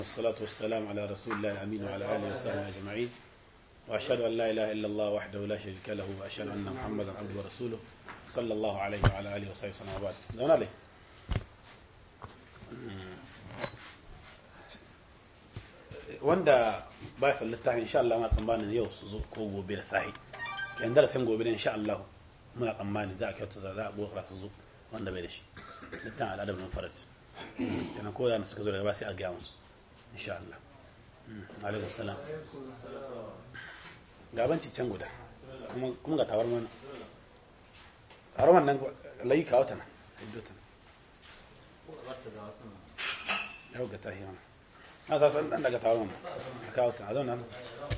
والصلاة والسلام على رسول الله الأمين وعلى آله وصحبه أجمعين وأشهد أن لا إله إلا الله وحده لا شريك له وأشهد أن محمدا عبده ورسوله صلى الله عليه وعلى آله وصحبه وسلم وبعد دون عليه wanda ba ya salli littafin insha Allah muna tsammanin yau su zo ko gobe da sahi yan darasin gobe da insha Allah muna tsammanin za a kyauta za a bokara su zo wanda bai da shi littafin al'adar mun farat yana ko da suka zo daga ba sai a gaya musu insha Allah alaikum salam gabanci can guda kuma ga tawar mana tawar wannan layi kawo ta nan hiddo ta yau ga tahi mana na sa san dan daga tawar mana a kawo ta a zauna nan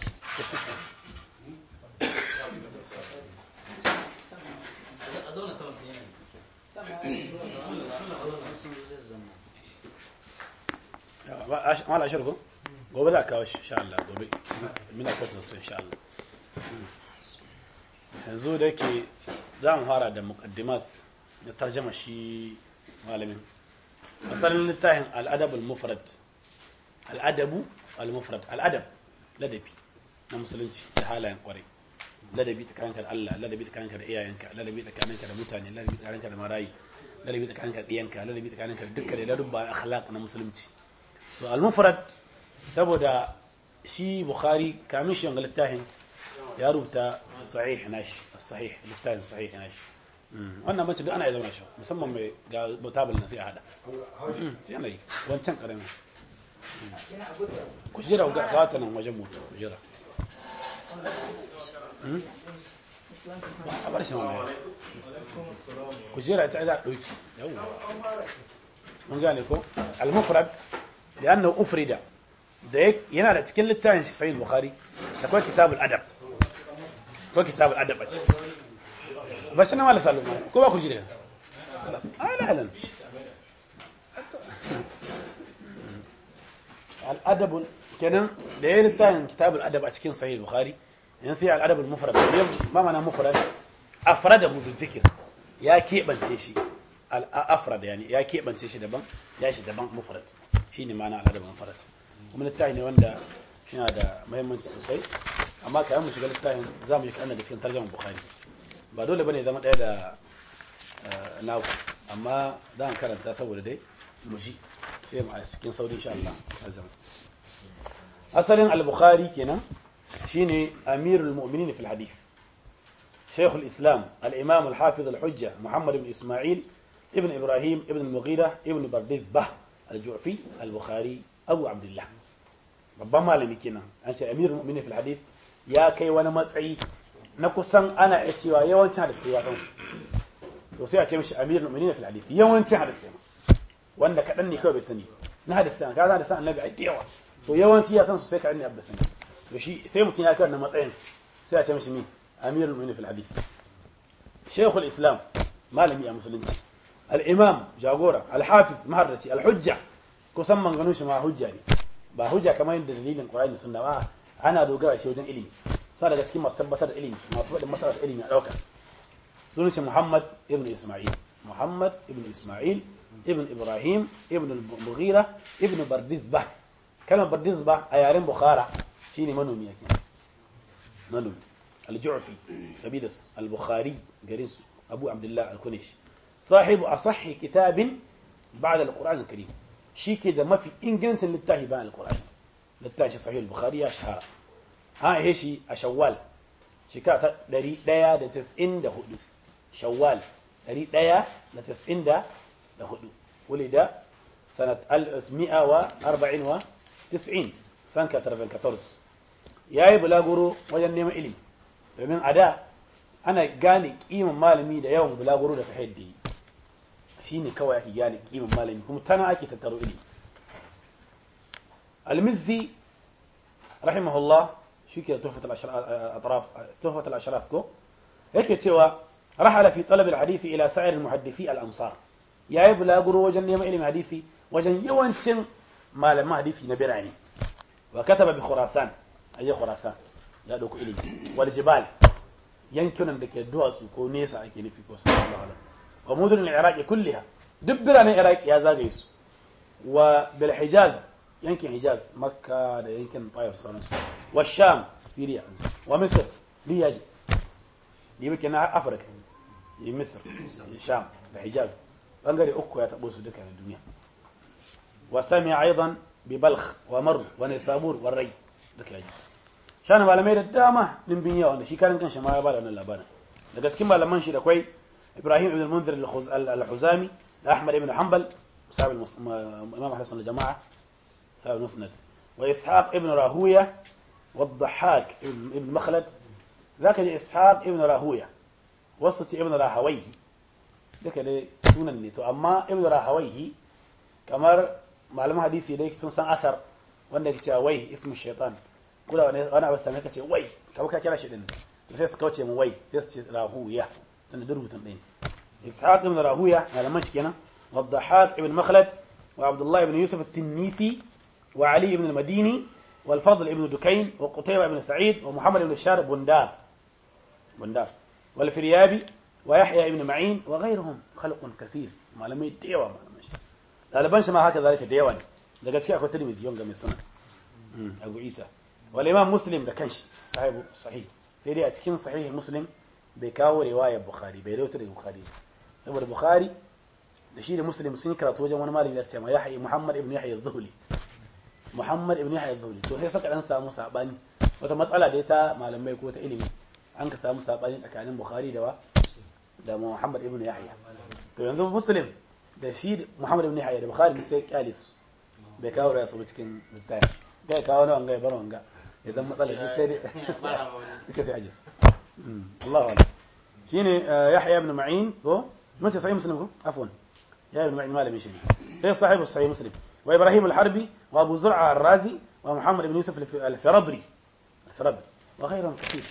mala ashir ko gobe za a kawo shi insha Allah gobe mina kwata zato insha Allah yanzu da yake za mu fara da muqaddimat na tarjama shi malamin asalin littafin al'adab al-mufrad al'adabu al-mufrad al'adab ladabi na musulunci da halayen kwarai ladabi tsakaninka da Allah ladabi tsakaninka da iyayenka ladabi tsakaninka da mutane ladabi tsakaninka da marayi ladabi tsakaninka da ɗiyanka ladabi tsakaninka da dukkan da ladubba akhlaq na musulunci to al-mufrad saboda shi bukhari kamin shi wanga littafin ya rubuta sahih nashi sahih littafin sahih nashi wannan mace duk ana zama shi musamman mai ga mutabal na sai a hada yana yi wancan karamin ku jira ga gata nan wajen mutu ku jira a bar shi mamaye ku jira ta za a ɗauki yawon mun gane ko al-mufrad da annahu ufrida da yana da cikin littafin shi sahih bukhari da kuma kitabul adab ko kitabul adab a ciki ba shi na mala salu ko ba ku ji da ala alan al adab kenan da yayin littafin kitabul adab a cikin sahih bukhari yan sai al adab al mufrad ma mana mufrad afradahu bi dhikr ya kebance shi al afrad yani ya kebance shi daban ya shi daban mufrad shine ma'ana al adab al mufrad kuma littafi ne wanda yana da mahimmanci sosai amma kayan mu shiga littafin za mu yi kaɗan daga cikin tarjaman bukhari ba dole bane zama ɗaya da naku amma za mu karanta saboda dai mu ji sai mu a cikin sauri insha Allah azam asalin al-bukhari kenan shine amirul mu'minin fil hadith شيخ الإسلام الإمام الحافظ الحجة محمد بن إسماعيل ابن إبراهيم ابن المغيرة ابن بردزبة الجعفي البخاري أبو عبد الله babban malami kenan an ce amirul mu'minin fil hadith ya kai wani matsayi na kusan ana iya cewa yawancin hadisi ya san to sai a ce mishi amirul mu'minin fil hadith yawancin hadisi wanda kadan ne kawai bai sani na hadisi ka za da san annabi ai da yawa to yawanci ya san su sai kadan ne abda sani to shi sai mutum ya kai wannan matsayin sai a ce mishi mi amirul mu'minin fil hadith shaykhul islam malami a musulunci al-imam jagora al-hafiz maharraci al-hujja kusan manganun shi ma hujja ne ba hujja kamar yadda dalilin Qur'ani sunna ba ana dogara shi wajen ilimi sa daga cikin masu tabbatar da ilimi masu faɗin masalar ilimi a ɗauka sunan shi Muhammad ibn Isma'il Muhammad ibn Isma'il ibn Ibrahim ibn al-Mughira ibn Bardizbah kalmar Bardizbah a yaren Bukhara shine manomi yake manomi al-Ju'fi kabilas al-Bukhari garin su Abu Abdullah al-Kuneshi sahibu asahhi kitabin ba'da al-Qur'an al-Karim shi ke da mafi ingancin littafi bayan alkur'ani littafi sahih bukhari ya shahara an aihe shi a shawwal shekara ta 194 shawwal 194 ولد سنة 1194 سنة 94 yayi bulaguro wajen neman ilimi domin a da ana gane kiman malami da yawan bulaguro da fahimta yi shi ne kawai ake gane kiman malami kuma tana ake tattaro ilimi almizzi rahimahullah shi ke tuhfat al-ashraf ko yake cewa rahala fi talab al-hadisi ila sa'ir al-muhaddisi al-amsar yayi bulaguro wajen neman ilimin hadisi wajen yawancin malaman hadisi na birane wa kataba bi khurasan ayi khurasan ya dauko ilimi wal jibal yankunan da ke duwatsu ko nesa ake nufi ko sallallahu alaihi wa mudun al-iraq kullaha duk biranen iraq ya zagaye su wa bil hijaz yankin hijaz makka da yankin tayar sauransu wa sham syria wa misr duk ya je da yi na afirka yi misr sham da hijaz bangare uku ya taɓo su duka na duniya wa sami aidan bi balkh wa mar wa nisabur wa rai duka ya je shani malamai da dama dimbin yawa wanda shi karin kanshi ma ya bada wannan labarin daga cikin malaman shi da kwai ibrahim ibn al-munzir al-huzami da ahmad ibn hanbal sahib imam ahmad sunan jama'a sahib musnad wa ishaq ibn rahuya wa dhahak ibn makhlad zaka ji ishaq ibn rahuya wasu ce ibn rahawayhi duka dai sunan ne to amma ibn rahawayhi kamar malaman hadisi dai sun san asar wanda ke cewa wai ismu shaitan kula wani wani abu sami ka ce wai kawai ka kira shi din to sai su kauce mu wai sai su ce rahuya tunda duk rubutun ɗin ishaq ibn rahuya malaman shi kenan wa dhahak ibn makhlad wa abdullah ibn yusuf at-tinnisi wa ali ibn al-madini wal fadl ibn dukayn wa qutayba ibn sa'id wa muhammad ibn sharib bundar bundar wal firyabi wa yahya ibn ma'in wa ghayruhum khalqun kathir malamai da yawa malaman shi ɗaliban shi ma haka zalika da yawa ne daga cikin akwai tirmidhi yanga mai suna abu isa والإمام مسلم ده كانش صحيح صحيح سيدي أتكين صحيح مسلم بيكاو رواية بخاري بيروت البخاري سبب البخاري ده شيء مسلم سن كرات وجه وانا مالي ذات ما يحيى محمد ابن يحيى الذهلي محمد ابن يحيى الذهلي تو sai saka dan samu sabani wata matsala da ta malamai ko ta ilimi an ka samu sabani tsakanin bukhari da wa da muhammad ibn yahya to yanzu muslim da shi muhammad ibn yahya da bukhari sai kyalis bai kawo da su cikin littafi gai kawo na wanga ya bar wanga idan matsalar duk sai dai ita sai ajis Allahu akbar shine Yahya ibn Ma'in ko mun ce sahih muslim ko afwan Yahya ibn Ma'in malamin shi sai sahibu sahih muslim wa Ibrahim al-Harbi wa Abu Zur'a al-Razi wa Muhammad ibn Yusuf al-Firabri al-Firabri wa ghayruhum kathir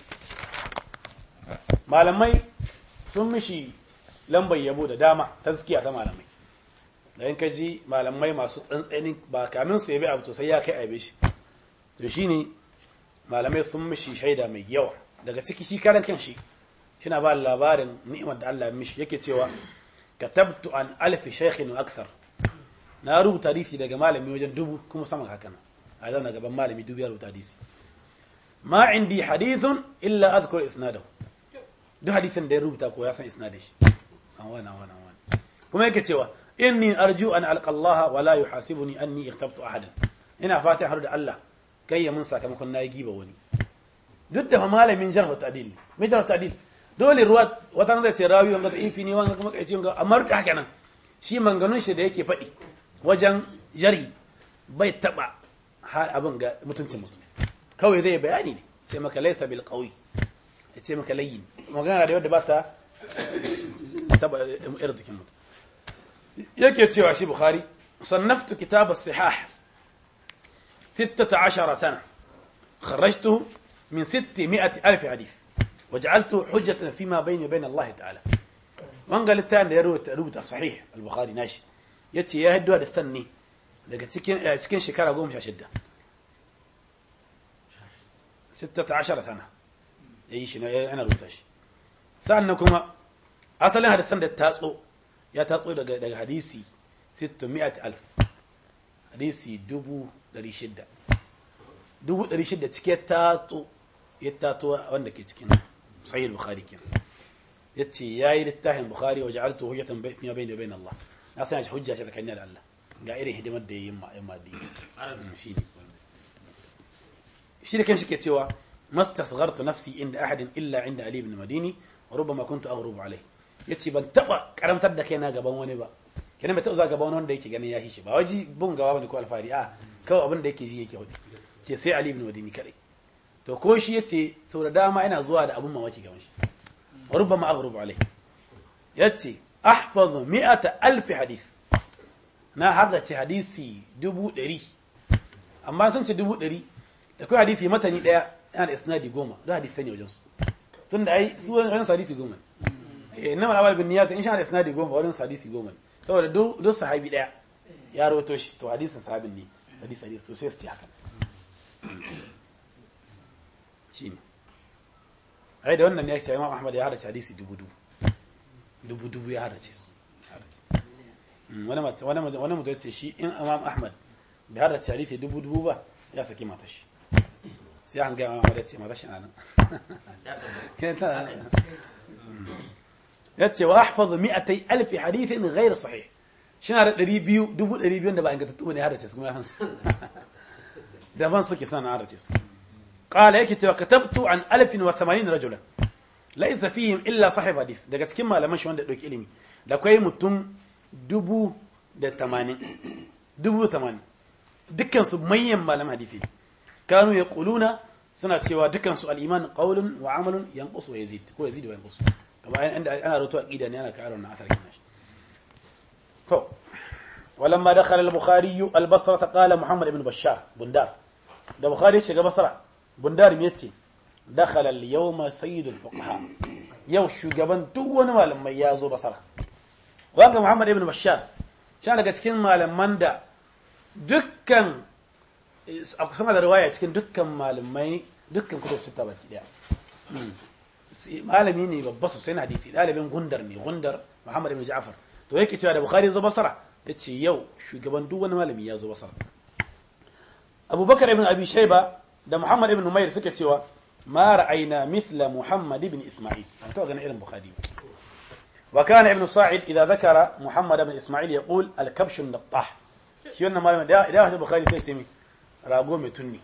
malamai sun mishi lambar yabo da dama tazkiya ta malamai da in ka ji malamai masu tsantsanin ba kamin su yabi abu to sai ya kai aibe shi to shine malamai sun mishi shaida mai yawa daga ciki shi karan kan shi shina ba labarin ni'imar da Allah ya mishi yake cewa katabtu an alfi shaykhin wa akthar na rubuta hadisi daga malami wajen dubu kuma sama haka nan a zauna gaban malami dubu ya rubuta hadisi ma indi hadithun illa azkur isnadahu duk hadisin da ya rubuta ko ya san isnadin shi an wani an wani an wani kuma yake cewa inni arju an alqa Allah wa la yuhasibuni anni ightabtu ahadan ina fatan har da Allah kai ya mun sakamakon nayi giba wani duk da malamin jarh ta'dil mai jarh ta'dil dole ruwa wata nan zai ce rawi wanga da ifi ne wanga kuma kai ce wanga amma da haka nan shi manganun shi da yake faɗi wajen jarhi bai taba abin ga mutuncin mutum kawai zai bayani ne ce maka laysa bil qawi ya ce maka layyin magana da wadda ba ta taba irdikin mutum yake cewa shi bukhari صنفت كتاب الصحاح ستة عشر سنة خرجته من ستمائة ألف حديث وجعلته حجة فيما بيني وبين الله تعالى وان قال الثاني يروت روت صحيح البخاري ناشي يتي يا هدو هذا الثاني daga cikin cikin shekara goma sha shidda sittata ashara sana ya yi shi na yana rubuta shi sa'an kuma asalin hadisan da tatso ya tatso daga daga hadisi sittumiyat alf hadisi dubu dari shidda dubu dari shidda cike tatso ya tato wanda ke cikin sahih bukhari kenan yace yayi littafin bukhari wa ja'altu hujjatan bayna bayna bayna Allah na sanya shi hujja ce tsakanin da Allah ga irin hidimar da yayin ma'amma da shi ne shi da kanshi ke cewa mastasghartu nafsi inda ahadin illa inda ali ibn madini wa rubbama kuntu aghrubu alayhi yace ban taba karamtar da kaina gaban wani ba kenan bai taba zuwa gaban wanda yake ganin ya shi ba waji bun gaba bane ko alfari a kawai abin da yake ji yake hudu ce sai ali ibn madini kadai to ko shi yace sau da dama ina zuwa da abun mamaki gaban shi wa rubbama aghrubu alayhi yace ahfazu mi'ata alf hadith na haddace hadisi dubu ɗari amma sun ce dubu ɗari da kawai hadisi matani ɗaya yana da isnadi goma don hadisi ne wajen su tun da ai su wajen hadisi goma ne na malawar bin niyata in sha da isnadi goma wajen hadisi goma ne saboda duk sahabi ɗaya ya rawato shi to hadisin sahabin ne hadisi hadisi to sai su ci haka shi ne ai da wannan ne ya ce imam ahmad ya haddace hadisi dubu dubu dubu dubu ya haddace su wani mutum ce shi in imam ahmad bai har da hadisi dubu dubu ba ya saki mata shi sai an gaya mamar ya ce mata shi anan ya ce wa ahfazu mi'atai alfi hadithin ghairu sahih shi na da ɗari biyu dubu ɗari biyun da ba ingantattu ne har da ce su kuma ya hansu daban suke sana har da ce su قال yake cewa katabtu an alfin wa thamanin rajulan laisa fihim illa sahib hadith daga cikin malaman shi wanda dauki ilimi da akwai mutum dubu da tamanin dubu tamanin dukkan su manyan malaman hadisi kanu ya kuluna suna cewa dukkan su al-iman qawlun wa amalun yanqus wa yazid ko yazid wa yanqus kama inda ana rawaito aqida ne ana karar na asar kin shi to ولما دخل البخاري البصرة قال محمد بن بشار بندار ده بخاري shiga basra bundar me yace dakhala al-yawma sayyid al-fuqaha yau shugaban duk wani malamai ya zo basara wanga muhammad ibn bashar shi daga cikin malaman da dukkan a kusan da riwaya cikin dukkan malamai dukkan kutub sita baki daya malami ne babba sosai na hadisi dalibin gundar ne gundar muhammad ibn ja'far to yake cewa da bukhari zo basara yace yau shugaban duk wani malami ya zo basara abubakar ibn abi shayba da Muhammad ibn Umair suke cewa ma ra'ayna mithla Muhammad ibn Isma'il an to ganin irin Bukhari wa kana ibn Sa'id idza dhakara Muhammad ibn Isma'il yaqul al-kabsh an-nattah shi wannan malamin da idan hadisi Bukhari sai ce mi rago mai tunni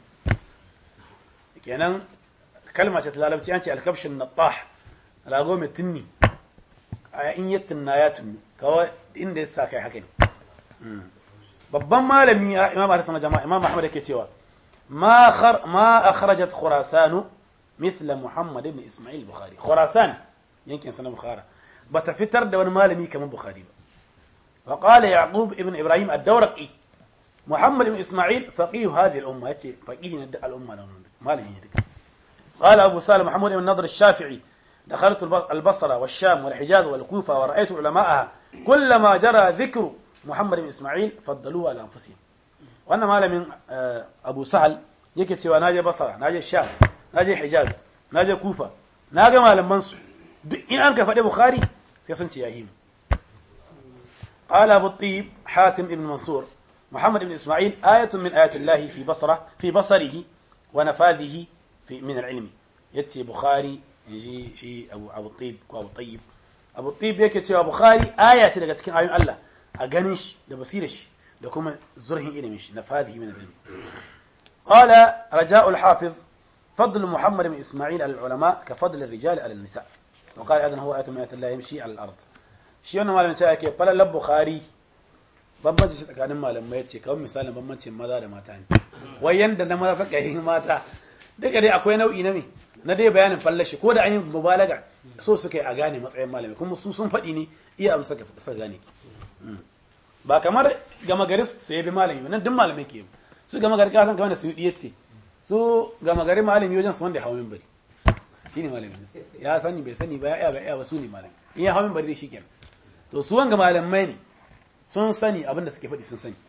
kenan kalma ce ta larabci an ce al-kabsh an-nattah rago mai tunni a in ya tunna ya tunni kawai inda ya sa kai haka ne babban malami imam Ahmad jama'a imam Ahmad yake cewa ما خر ما أخرجت خراسان مثل محمد بن إسماعيل البخاري خراسان يمكن سنة بخارة بتفتر دون مالمي كمان بخاري وقال يعقوب ابن إبراهيم الدورقي محمد بن إسماعيل فقيه هذه الأمة فقيه الأمة مالمي قال أبو سالم محمود بن نضر الشافعي دخلت البصرة والشام والحجاز والكوفة ورأيت علماءها كلما جرى ذكر محمد بن إسماعيل فضلوه على أنفسهم wannan malamin abu sahal yake cewa na je basara na je sham na je hijaz na je kufa na ga malamansu duk in an ka faɗi bukhari sai sun ce yahimu قال أبو الطيب حاتم بن منصور محمد بن إسماعيل آية من آيات الله في بصرة في بصره ونفاذه في من العلم يتي بخاري يجي شيء أبو أبو الطيب أبو الطيب أبو الطيب يكتي أبو بخاري آية تلقى تكين آيون الله أغنيش لبصيرش da kuma zurhin ilimin shi na fadihi min ilmi qala raja'u al-hafiz fadl muhammad ibn isma'il ala al-ulama ka fadl ar-rijal ala an-nisa wa qala aidan huwa ayatu min ayati allah yamshi ala al-ard shi wannan malamin cewa yake falal bukhari bambanci shi tsakanin malamai yace kawai misalin bambancin maza da mata ne wai yanda na maza suka yi mata duka dai akwai nau'i na me na dai bayanin fallashi ko da an yi mubalaga so suka yi a gane matsayin malami kuma su sun faɗi ne iya amsa ka suka gane ba kamar gama gari su yabi malami nan duk malamai ke su gama gari kasan kamar da su yi ce su gama gari malami wajen su wanda ya hawa minbari shi ne malami ya sani bai sani ba ya ba ya ba su ne malami in ya hawa minbari dai shi kenan to su wanga malamai ne sun sani abin da suke faɗi sun sani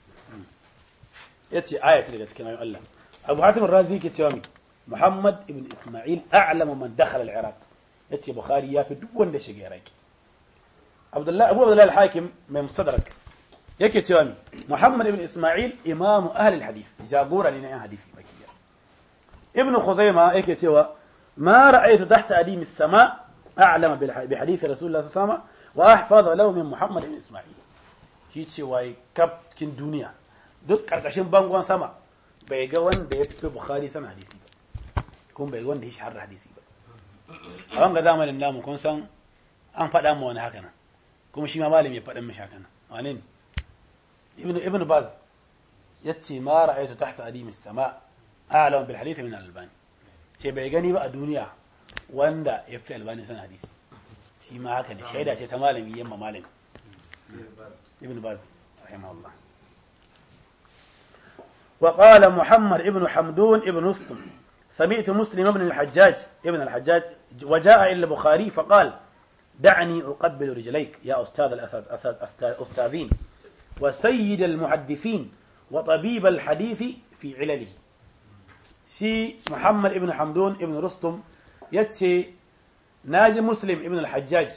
ya ce aya ce daga cikin ayoyin Allah Abu Hatim Razi ke cewa mi Muhammad ibn Isma'il a'lamu man dakhala al-Iraq yace Bukhari ya fi duk wanda shiga Iraki Abdullah Abu Abdullah al-Hakim mai mustadrak yake cewa mi Muhammad ibn Isma'il imamu ahli al-hadith jagora ne na yan hadisi bakiya Ibn Khuzaima yake cewa ma ra'aytu tahta adim as-sama a'lama bi hadith Rasulullah sallallahu alaihi wasallam wa ahfaza lahu min Muhammad ibn Isma'il shi cewa kaf cikin duniya duk karkashin bangon sama bai ga wanda ya fi Bukhari sana hadisi ba kuma bai ga wanda ya shahara hadisi ba a wanga zamanin namu kun san an faɗa ma wani haka nan kuma shi ma malami ya faɗin mishi haka nan wane ne ibn ibn baz yace ma ra'aytu tahta adim as-sama a'lam bil hadith min al-albani ce bai gani ba a duniya wanda ya fi albani sana hadisi shi ma haka ne shaida ce ta malami yamma malami ibn baz rahimahullah وقال محمد ابن حمدون ابن نصتم سمعت مسلم ابن الحجاج ابن الحجاج وجاء إلى البخاري فقال دعني أقبل رجليك يا أستاذ الأستاذين وسيد المحدثين وطبيب الحديث في علله شي محمد ابن حمدون ابن رستم يتشي ناجي مسلم ابن الحجاج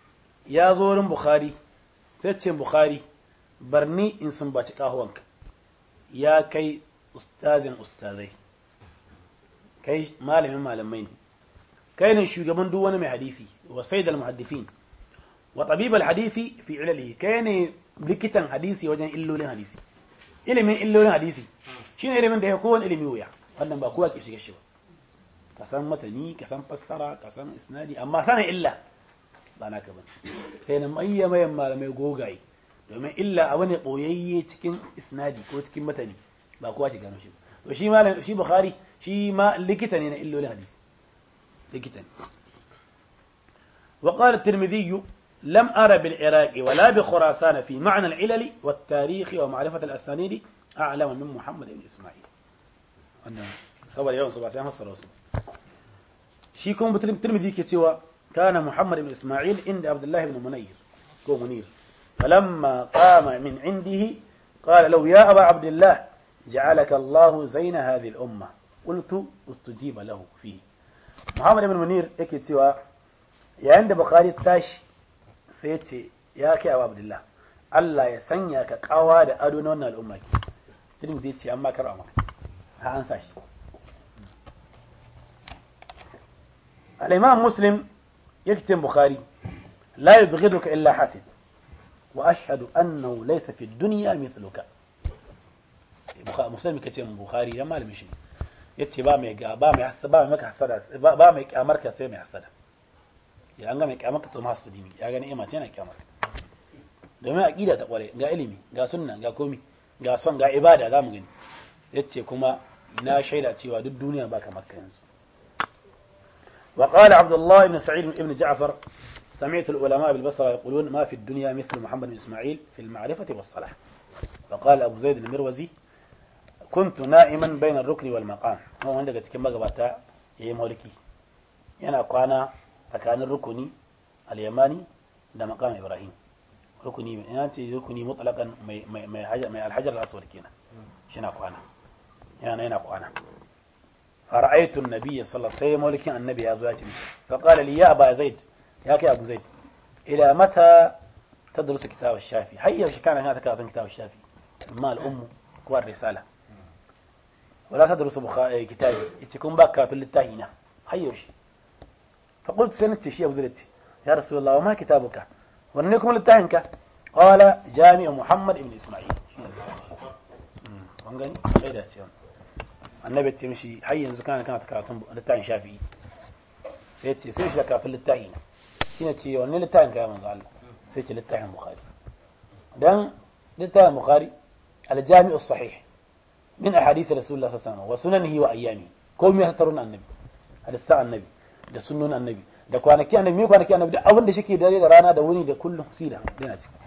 يا زور بخاري تتشي بخاري برني إن سنباتي قهوانك ya kai ustazin ustazai kai malamin malamai ne kai ne shugaban duk wani mai hadisi wa sayyidul muhaddithin wa tabibal hadisi fi ilalihi kai ne likitan hadisi wajen illolin hadisi ilimin illolin hadisi shine ilimin da ya kowane ilimi wuya wannan ba kowa ke shiga shi ba ka san matani ka san fassara ka san isnadi amma sanin illa ba naka ba sai na mayya mayan malamai gogaye domin illa abu ne boyayye cikin isnadi ko cikin matani ba kowa ke gano shi ba to shi malam shi bukhari shi ma likita ne na illolin hadisi likita ne وقال الترمذي لم أرى بالعراق ولا بخراسان في معنى العلل والتاريخ ومعرفة الأسانيد أعلم من محمد بن إسماعيل أنا ثور يوم صباح سيما صلى الله شيكم الترمذي كتوى كان محمد بن إسماعيل عند عبد الله بن منير كو منير فلما قام من عنده قال له يا أبا عبد الله جعلك الله زين هذه الأمة قلت استجيب له فيه محمد بن منير يكتوى yayin da Bukhari tashi sai ya ce ya kai Abu Abdullah Allah ya sanya ka kawa da ado na wannan al'umma ke Tirmidhi ce amma karba maka ha an sashi al-Imam Muslim yake Bukhari la yubghiduka illa hasid wa ashhadu annahu laysa fi dunya mithluka Muslim kace Bukhari dan malamin shi yace ba mai ga ba mai hasada ba mai maka hasada ba mai kyamar ka sai mai hasada ya an ga mai kyamar ka to ma hasadi ne ya gani ima ce yana kyamar domin aqida ta kware ga ilimi ga sunna ga komi ga son ga ibada za mu gani yace kuma na shaida cewa duk duniya ba kamar ka yanzu وقال عبد الله بن سعيد بن جعفر سمعت العلماء بالبصرة يقولون ما في الدنيا مثل محمد بن إسماعيل في المعرفة والصلاح وقال أبو زيد المروزي كنت نائما بين الركن والمقام هو عندك كما قبتا يا مولكي ينا قانا فكان الركني اليماني ده مقام إبراهيم ركني يعني ركني مطلقا ما الحجر الأسود كنا شنا قانا يعني هنا قانا فرأيت النبي صلى الله عليه وسلم ولكن النبي يا زوجي فقال لي يا أبا زيد يا كي أبو زيد إلى متى تدرس كتاب الشافي هيا كان هذا كتاب كتاب الشافي ما الأم كوار رسالة ولا تدرس بخا... كتابي تكون باكات للتاهينة هيا فقلت سنت شيء أبو زيد يا رسول الله وما كتابك ونكم للتاهنك قال جامع محمد بن إسماعيل وانغني شيء annabi ce mishi har yanzu kana kana karatun littafin shafi'i sai ce sai shi karatun littafi ne shine ce wannan littafin kai manzo Allah sai ce littafin bukhari dan littafin bukhari al-jami'u sahih min ahadith rasulullah sallallahu alaihi wasallam wa sunanihi wa ayyami komai ya taruna annabi hadisa annabi da sunnon annabi da kwanaki annabi me kwanaki annabi da abin da shike dare da rana da wuni da kullum sida yana ciki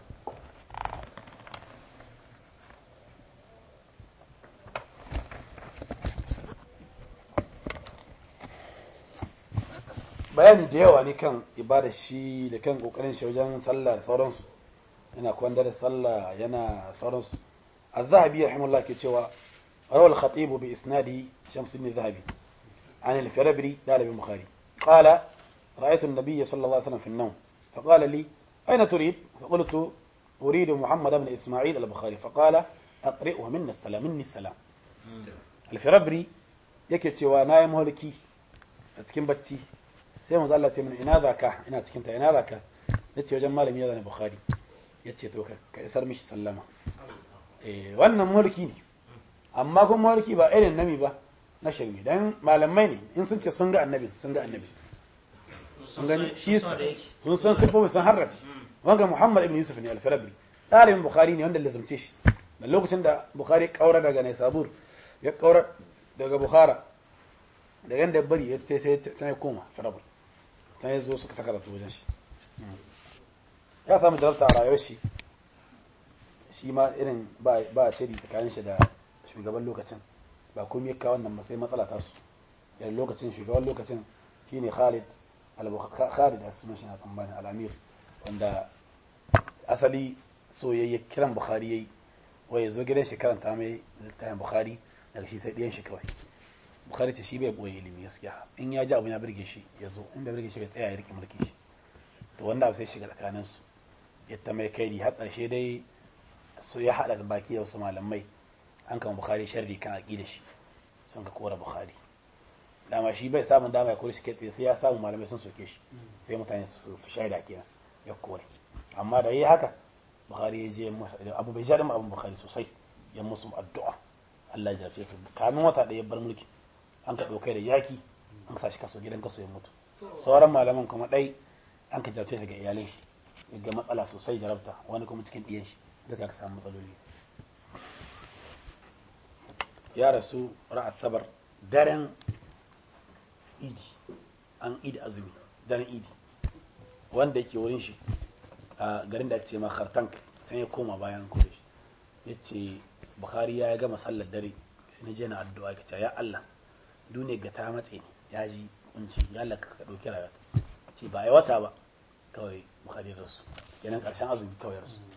bayani da yawa ne kan ibada shi da kan kokarin shi wajen sallah da sauransu yana kwanda da sallah yana sauransu az-zahabi rahimahullah ke cewa rawal khatib bi isnadi shams ibn zahabi عن الفربري قال البخاري قال رأيت النبي صلى الله عليه وسلم في النوم فقال لي أين تريد فقلت أريد محمد بن إسماعيل البخاري فقال أقرئه منا السلام مني السلام الفربري yake cewa na yi maholiki a cikin bacci sai manzo Allah ce min ina zaka ina cikin ta ina zaka nace wajen malami ya zane bukhari yace to ka isar mishi sallama eh wannan mulki ne amma kuma mulki ba irin nami ba na shirme dan malamai ne in sun ce sun ga annabi sun ga annabi sun gani shi sun san sifofi sun harrace wanga Muhammad ibn Yusuf ne al-Farabi dalibin bukhari ne wanda lazumce shi da lokacin da bukhari kaura daga Naisabur ya kaura daga Bukhara da yanda bari ya sai ya koma Farabi ta yi zo suka ta karatu wajen shi ya samu jarabta a rayuwar shi shi ma irin ba shiri tsakanin shi da shugaban lokacin ba komai ka wannan ba sai matsala ta su yan lokacin shugaban lokacin shine Khalid Khalid a sunan shi na tambani al-Amir wanda asali soyayya kiran Bukhari yayi wai yazo gidan shi karanta mai littafin Bukhari daga shi sai ɗiyan shi kawai bukhari ce shi bai boye ilimi gaskiya in ya ji abu ya birge shi ya zo in bai birge shi bai tsaya ya rike mulki shi to wanda abu sai shiga tsakanin su ya ta mai kai har ƙarshe dai su ya haɗa baki da wasu malamai an kama bukhari sharri kan aqida shi sun ka kora bukhari dama shi bai samun dama ya kore shi kai tsaye sai ya samu malamai sun soke shi sai mutane su su shaida kenan ya kore amma da yi haka bukhari ya je masa abu bai jaɗin abin bukhari sosai ya musu addu'a Allah ya jarce su kamin wata ɗaya bar mulki an ka ɗaukai da yaki an sa shi kaso gidan kaso ya mutu sauran malaman kuma ɗai an ka jarce shi ga iyalai shi ya ga matsala sosai jarabta wani kuma cikin ɗiyan shi duka ka samu matsaloli ya rasu ra'a sabar daren idi an idi azumi daren idi wanda yake wurin shi a garin da ake ce ma khartank sai ya koma bayan kure shi ya ce bukhari ya gama sallar dare sai na je na addu'a ka ce ya Allah duniya ga ta matse ni ya ji kunci ya Allah ka dauki rayuwa ce ba ai wata ba kawai bukhari ya rasu kenan karshen azumi kawai ya rasu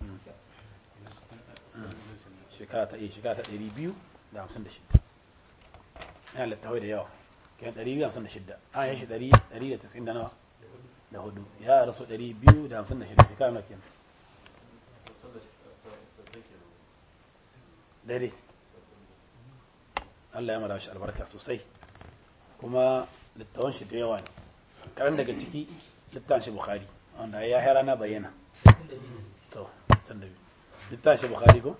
shekara ta iya shekara ta ɗari biyu da hamsin da shida yana littawai da yawa kenan ɗari biyu da hamsin da shida an yi shi ɗari ɗari da tasirin da nawa da hudu ya rasu ɗari biyu da hamsin da shida shekara nawa kenan dare Allah ya mara shi albarka sosai kuma littawan shi da yawa ne karan daga ciki littawan shi bukhari wanda ya hera na bayyana to can da biyu littawan shi bukhari ko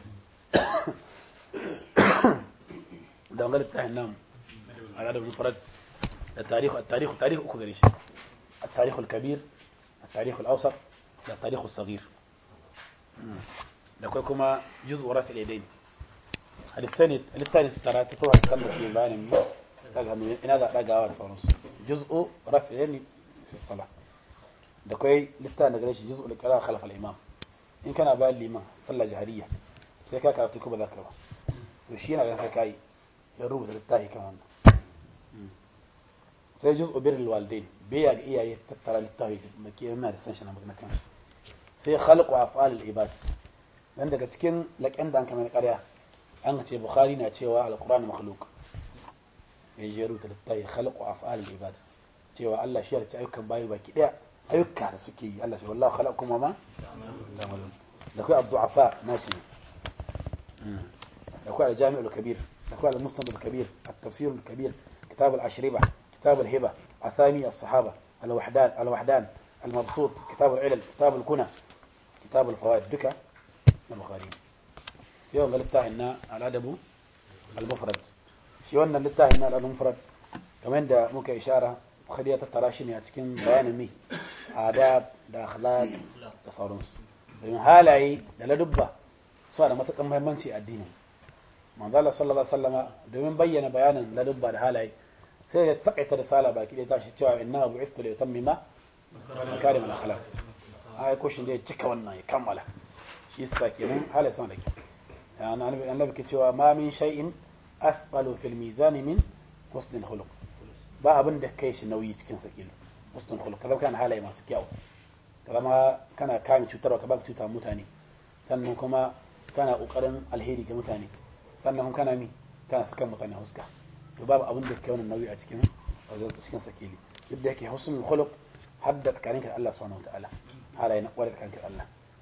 da wanga littafin nan al'adar mufarad da tarihu tarihu tarihu uku gare shi التاريخ الكبير التاريخ الأوسط التاريخ الصغير da kai kuma juz'u rafi al-yadayn hadisani littafin tara ta tuwa kan da ke bayanin mi daga hannu ina da dagawa da sauransu juz'u rafi al-yadayn fi salah da kai littafin da gare shi juz'u al-qira'a khalf al-imam in kana bayan liman sallah jahariya sai ka karatu ko ba za ka ba to shi yana ganin kai ya rubuta littafi kan wannan sai juz'u birrul walidain biya ga iyaye tattara littafi da ke yana da san shi na magana kan sai khalqu af'al al-ibad dan daga cikin laƙen da an kamar ƙarya an ce bukhari na cewa alqur'ani makhluq ya jeru ta littafi khalqu af'al al-ibad cewa Allah shi ya ci ayyukan bayi baki daya ayyuka da suke yi Allah shi wallahi khalaqakum ma ta'malun da kai abdu'afa nashi da kai al-jami' al-kabir da kai al-musnad al-kabir at-tafsir al-kabir kitab al-ashriba kitab al-hiba asami as-sahaba al-wahdan al-wahdan المبسوط كتاب العلل كتاب الكنى كتاب الفوائد duka na bukhari sai wanga littafin na al'adabu al-mufrad shi wannan littafin na al'adun mufrad kamar da muka ishara bukhari ya tattara shi ne a cikin bayanin mi adab da akhlaq da sauransu domin halaye da ladubba suna da matukan muhimmanci a addini manzo Allah sallallahu alaihi wasallama domin bayyana bayanin ladubba da halaye sai ya takaita da sala baki da tashi cewa inna bu'ithtu li utammima makarim al-akhlaq ai ko shin da ya cika wannan ya kammala shi yasa kenan halaye suna da kyau يعني النبي كتوا ما من شيء أثقل في الميزان من حسن الخلق ba abin da kai shi nauyi cikin sa kilo husnul khuluq kaza kana halaye masu kyau kaza ma kana kame cutarwa ka ba cuta mutane sannan kuma kana kokarin alheri ga mutane sannan kuma kana mi kana saka mutane huska to babu abin da kai wannan nauyi a cikin cikin sa kilo duk da yake husnul khuluq hadda tsakaninka da Allah subhanahu wataala halaye na kwarai tsakaninka da Allah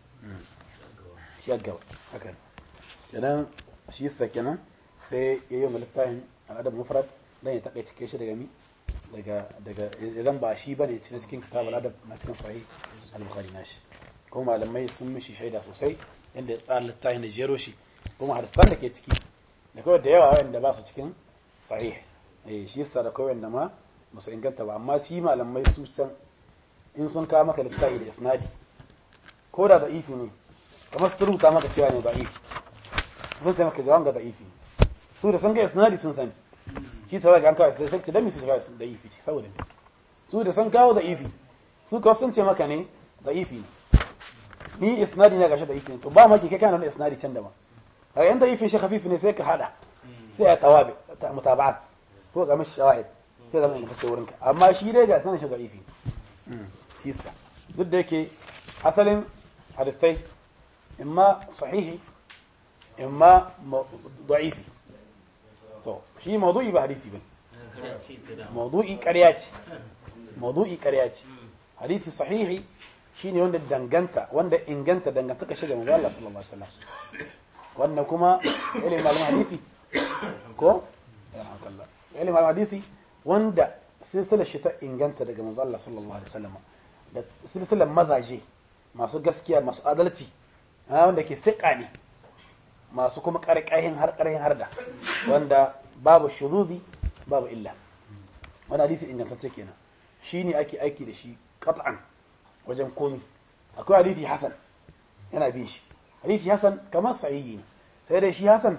shi gaba haka kenan shi yasa kenan sai ya yi littafin al'adab mufrad dan ya taɓa cike shi daga mi daga daga idan ba shi bane cikin cikin kitab al'adab na cikin sahih al-bukhari nashi kuma malamai sun mishi shaida sosai inda ya tsara littafin da jero shi kuma hadisan da ke ciki da kawai da yawa wanda ba su cikin sahih eh shi yasa da kawai wanda ma ba su inganta ba amma shi malamai su san in sun kawo maka littafi da isnadi ko da da'ifi ne kamar su rubuta maka cewa ne da'ifi sun sai maka jawan ga da'ifi su da sun ga isnadi sun sani shi sai ga an kawo sai sai da mi su kawo da'ifi ce saboda su da sun kawo da'ifi su kawo sun ce maka ne da'ifi ne ni isnadi ne gashi da'ifi ne to ba maki kai kana da isnadi can da ba kaga in da'ifi shi khafifi ne sai ka hada sai ya tawabi mutaba'at ko ga mishi shawahid sai zama in kace wurinka amma shi dai ga sanin shi da'ifi shi sa duk da yake asalin hadisai imma sahihi imma da'ifi to shi mawdu'i ba hadisi bane mawdu'i ƙarya ce mawdu'i ƙarya ce hadisi sahihi shine wanda danganta wanda inganta dangantaka shi ga manzo Allah sallallahu alaihi wasallam wannan kuma ilimin malamin hadisi ko ilimin malamin hadisi wanda silsilar shi ta inganta daga manzo Allah sallallahu alaihi wasallam da silsilar mazaje masu gaskiya masu adalci wanda ke fiqa ne masu kuma karkahin har karhin harda wanda babu shuzuzi babu illa wani hadisi ingantacce kenan shine ake aiki da shi qat'an wajen komi akwai hadisi hasan yana bin shi hadisi hasan kamar sahihi ne sai dai shi hasan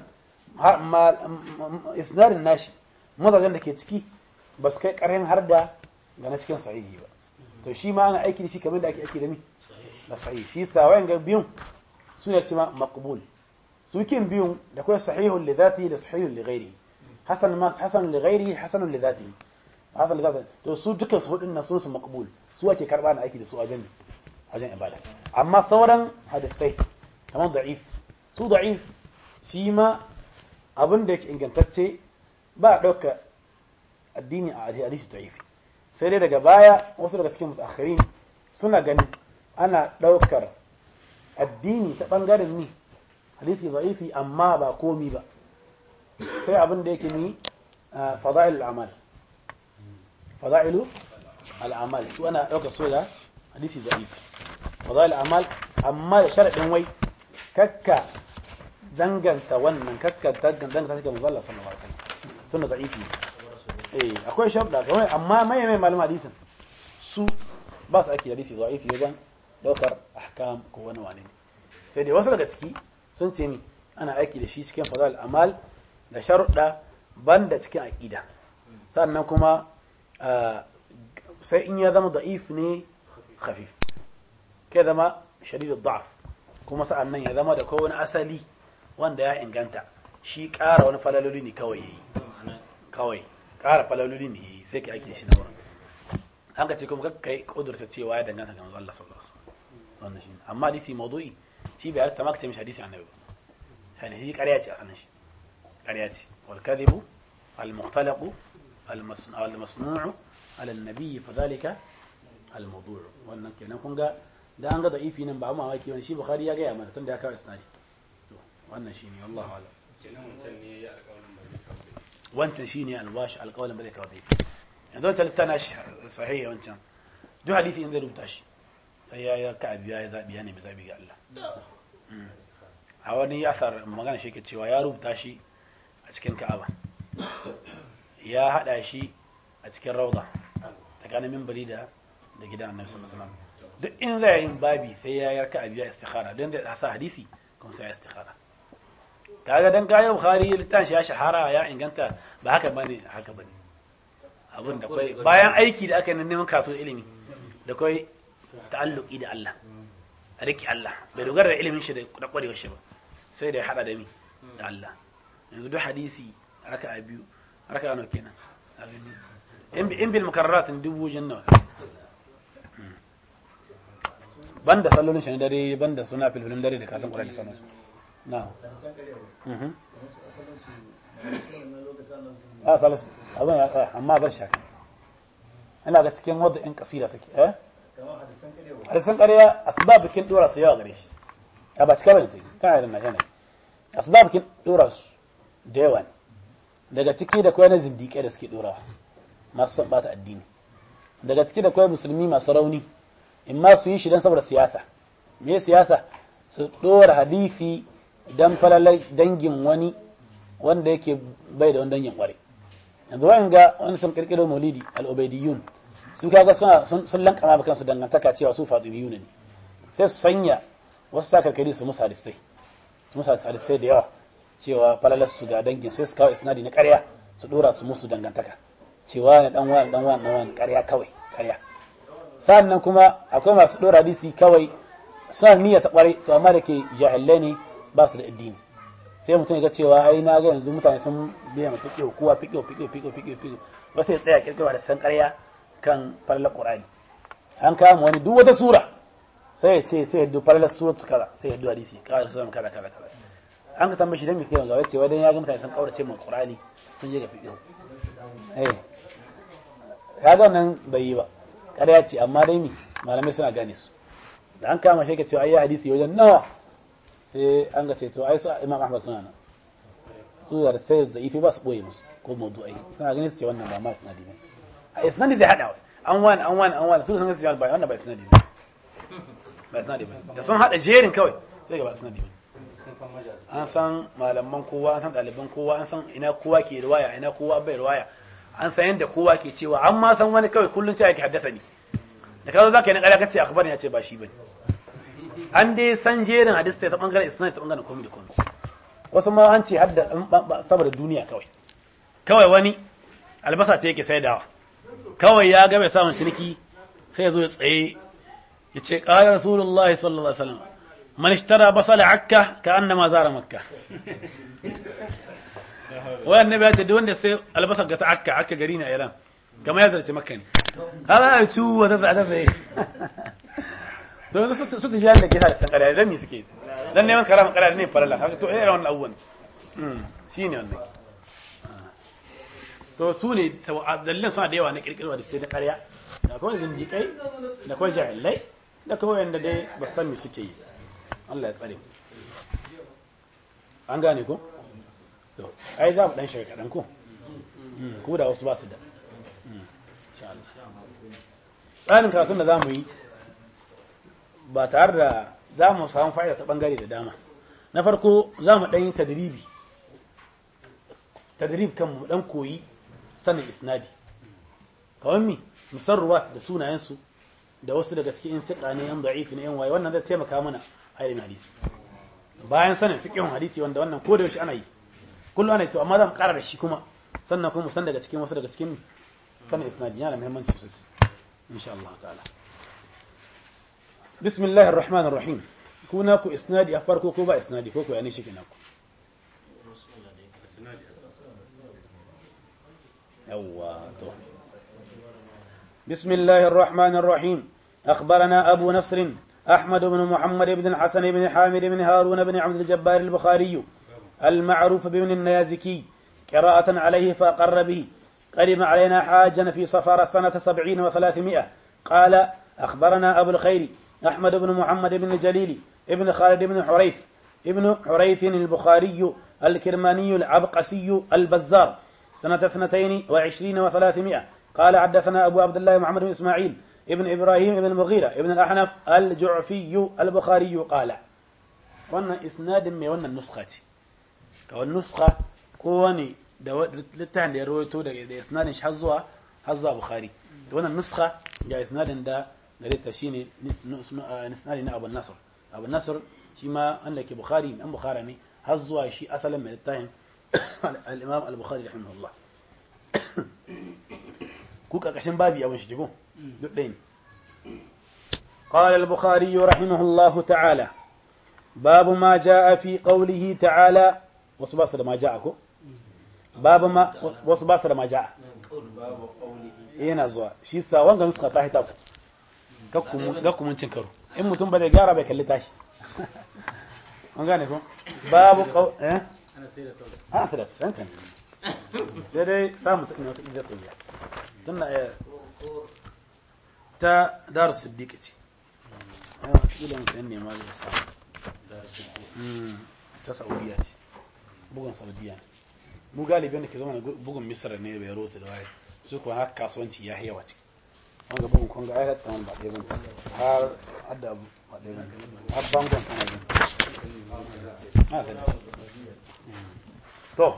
isnadin nashi mazajen da ke ciki ba su kai ƙarfin har da ga na cikin sahihi ba to shi ma ana aiki da shi kamar da ake aiki da mi da sahihi shi sa wayan ga biyun su ne cima maqbul su kin biyun da kai sahihun li dhati da sahihun li ghairi hasan ma hasan li ghairi hasan li dhati hasan li dhati to su dukkan su hudun nan sun su maqbul su ake karba na aiki da su wajen wajen ibada amma sauran hadisai kamar da'if su da'if shi ma abin da yake ingantacce ba a ɗauka addini a hadisi da'ifi sai dai daga baya wasu daga cikin mutakhirin suna ganin ana ɗaukar addini ta ɓangaren ni hadisi da'ifi amma ba komi ba sai abin da yake ni fada'il al'amal fada'ilu al'amal su ana ɗaukar su da hadisi da'ifi fada'il al'amal amma da sharaɗin wai kakka danganta wannan kakka danganta shi ga manzo Allah sallallahu alaihi wasallam sunna da'ifi eh akwai shabda kawai amma mai mai malama hadisin su ba su ake hadisi da'ifi wajen daukar ahkam ko wani wani sai dai wasu daga ciki sun ce mi ana aiki da shi cikin fadal amal da sharuɗa banda cikin aqida sannan kuma sai in ya zama da'if ne khafif kai zama shadidud da'af kuma sa'an nan ya zama da kowane asali wanda ya inganta shi ƙara wani falaloli ne kawai yayi kawai ƙara falaloli ne yayi sai ka ake shi na wurin an ka ce kuma ka yi ƙudurta cewa ya danganta ga manzo Allah sallallahu alaihi wasallam wannan shi amma hadisi mawdu'i shi bai ta maka ce mishi hadisi annabi ba shi ƙarya ce a sanin shi ƙarya ce wal kadhibu al mukhtalaqu al masnu'u ala an-nabi fa dhalika al mawdu' wannan kenan kun ga da an ga da'ifi nan ba amma mamaki wani shi bukhari ya gaya mana tunda ya kawo isnadi to wannan shine wallahi ala wancan shine alwashi alqawlan ba zai kawo da'ifi yanzu wancan littana shi sahihi wancan duk hadisi in zai rubuta shi sai ya yi ka biya ya zabi ya nemi zabi ga Allah a wani asar magana shi ke cewa ya rubuta shi a cikin ka'aba ya hada shi a cikin rauda tsakanin mimbari da da gidan annabi sallallahu alaihi wasallam duk in zai yin babi sai ya yarka a biya istikhara don da sa hadisi kuma sai ya istikhara kaga dan kayan bukhari litan shi ya shahara ya inganta ba haka bane haka bane abin da kai bayan aiki da aka yi neman katon ilimi da kai ta'alluki da Allah a riki Allah bai dogara da ilimin shi da kwarewar shi ba sai da ya hada da mi da Allah yanzu duk hadisi raka a biyu raka nawa kenan in bil mukarrarat dubu jannawa banda sallolin shi na dare banda suna filfilin dare da katon ƙwarar da sanarsu na a salisu abin ya amma zan shaka ina ga cikin wadda in kasida take eh hadisan ƙarya asbabikin dora su yawa gare shi a ba cika bane take kana da najana asbabikin dora su da yawa ne daga ciki da kwai na zindiƙai da suke dorawa masu son bata addini daga ciki da kwai musulmi masu rauni in ma su yi shi don saboda siyasa me siyasa su ɗora hadisi don falalai dangin wani wanda yake bai da wani dangin ƙware yanzu wa'in ga wani sun ƙirƙiro maulidi al'ubaidiyun su kaga suna sun lankama ba kansu dangantaka cewa su fatimiyun ne sai su sanya wasu sa karkari su musa hadisai su musa hadisai da yawa cewa falalar su ga dangin sai su kawo isnadi na ƙarya su ɗora su musu dangantaka cewa ne dan wani dan wani dan wani ƙarya kawai ƙarya sannan kuma akwai masu ɗora hadisi kawai suna niyya ta ƙwarai to amma da ke jahilai ne ba su da addini sai mutum ya ga cewa ai na ga yanzu mutane sun biya mata fiƙo kowa fiƙo fiƙo fiƙo fiƙo fiƙo wasu ya tsaya kirkirwa da san ƙarya kan falalar ƙur'ani an kama wani duk wata sura sai ya ce sai ya duk falalar sura su kaza sai ya duk hadisi kaza sura kaza kaza kaza an ka tambaye shi dan me kai wanda wace wai dan ya ga mutane sun kaurace min ƙur'ani sun je ga fiƙo eh kaga nan bai yi ba ƙarya ce amma dai mi malamai suna gane su da an kama shi ka cewa ayi hadisi wajen nawa sai an ga ce to ai su imam ahmad suna nan su da sai da ifi ba su boye musu ko mawdu'ai suna ganin su ce wannan ba ma isnadi ba a isnadi da hada an wani an wani an wani su sun ga ba wannan ba isnadi ba ba isnadi ba da sun hada jerin kawai sai ga ba isnadi ba an san malaman kowa an san ɗaliban kowa an san ina kowa ke riwaya ina kowa bai riwaya an san yadda kowa ke cewa an ma san wani kawai kullum cewa ke haddasa ni da kazo zaka yi na ƙarya kace akhbar ya ce ba shi bane an dai san jerin hadisi ta bangaren isnad ta bangaren komai da komai wasu ma an ce hadda saboda duniya kawai kawai wani albasa ce yake saidawa kawai ya ga mai samun ciniki sai ya zo ya tsaye ya ce qala rasulullahi sallallahu alaihi wasallam man ishtara basala akka ka annama zara makka wai annabi ya ce duk wanda sai albasa ga ta akka akka gari na iran kamar ya zarce makka ne haka ya ci wa ta tsada zai to yanzu su tafi da ke da san kare dan me suke dan neman karama kare ne farala haka to irin wannan abubuwan shine wannan to su ne dalilan suna da yawa na kirkirwa da sai da karya da kawai zindiƙai da kawai jahilai da kawai yanda dai ba san me suke yi Allah ya tsare an gane ko to ai za mu dan shiga kaɗan ko ko da wasu ba su da tsarin karatun da za mu yi ba tare da za mu samu fa'ida ta bangare da dama na farko za mu ɗan yi tadribi tadrib kan mu ɗan koyi sanin isnadi kawai mi musarruwa da sunayensu da wasu daga cikin in fiƙa ne yan da'ifi ne yan waye wannan zai taimaka mana a ilimin hadisi bayan sanin fiqhun hadisi wanda wannan ko da yaushe ana yi kullu ana yi to amma za mu ƙara da shi kuma sannan kuma mu san daga cikin wasu daga cikin sanin isnadi yana da muhimmanci sosai insha Allah ta'ala bismillahir rahmanir rahim ku na ku isnadi a farko ko ba isnadi ko ku ya ne shi kina ku yawwa to بسم الله الرحمن الرحيم أخبرنا أبو نصر أحمد بن محمد بن الحسن بن حامد بن هارون بن عبد الجبار البخاري المعروف بابن النيازكي قراءة عليه فأقر به قدم علينا حاجا في صفر سنة سبعين وثلاثمائة قال أخبرنا أبو الخير أحمد بن محمد بن الجليل ابن خالد بن حريث ابن حريث البخاري الكرماني العبقسي البزار سنة اثنتين وعشرين وثلاثمائة قال حدثنا أبو عبد الله محمد بن إسماعيل ابن إبراهيم ابن المغيرة ابن الأحنف الجعفي البخاري قال wannan isnadin mai wannan nuska ce ga wani nuska ko wani da littafin da ya rawaito da isnadin shi har zuwa har zuwa bukhari da wannan nuska ga isnadin da gare ta shine isnadin na abu nasr abu nasr shi ma wanda ke bukhari an bukhara ne har zuwa shi asalin mai littafin al-imam al-bukhari rahimahullah ku karkashin babi abin shi jigo duk ɗaya ne قال البخاري رحمه الله تعالى باب ما جاء في قوله تعالى وصباص ما جاءكم باب ما وصباص ما جاء yana zuwa shi sa wanga nuska ta hita ku ga mun cin karo in mutum ba zai gyara bai kalli tashi an gane ko babu kau eh ana sai da to ana sai da san kan sai dai samu ta ne wata idan ta yi tunda ta daru siddiqa ce ila mutum ne ma zai samu ta saudiya ce bugun saudiya ne mu galibin da ke zama bugun misar ne bai rota da waye su kuwa haka kasuwanci ya yawa ciki wanga bugun kwanga ai hatta wani ba ɗaya ba har hadda abu ba ɗaya ba har bangon sana ba to